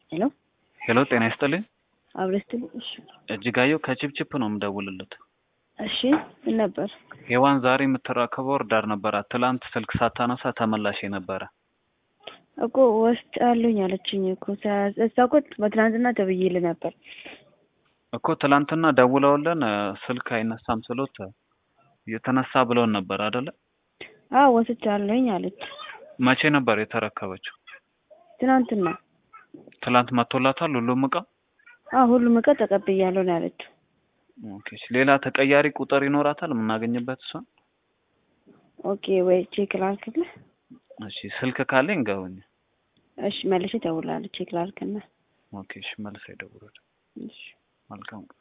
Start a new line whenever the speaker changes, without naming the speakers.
ሄሎ
ሄሎ ጤና ይስጥልኝ።
አብረስትል እሺ
እጅጋየሁ ከቺፕቺፕ ነው የምደውልለት።
እሺ ምን ነበር?
ሔዋን ዛሬ የምትረከበው እርዳር ነበራት። ትላንት ስልክ ሳታነሳ ተመላሽ ነበረ።
እኮ ወስጥ አለኝ አለችኝ እኮ ሳ- እሷ እኮ በትናንትና ተብዬልህ ነበር።
እኮ ትላንትና ደውለውልን እ፣ ስልክ አይነሳም ስሎት የተነሳ ብለውን ነበር አደለ?
አዎ ወስጃለሁኝ አለች
መቼ ነበር የተረከበችው?
ትናንትና።
ትላንት መጥቶላታል ሁሉም እቃ?
አዎ ሁሉም እቃ ተቀብያለሁ ነው ያለችው።
ኦኬ። እሺ፣ ሌላ ተቀያሪ ቁጥር ይኖራታል የምናገኝበት እሷን?
ኦኬ ወይ ቼክ ላድርግልህ?
እሺ፣ ስልክ ካለኝ ገቡኝ።
እሺ መልሼ እደውላለሁ ቼክ ላድርግና።
ኦኬ። እሺ፣ መልስ ይደውላል።
እሺ
መልካም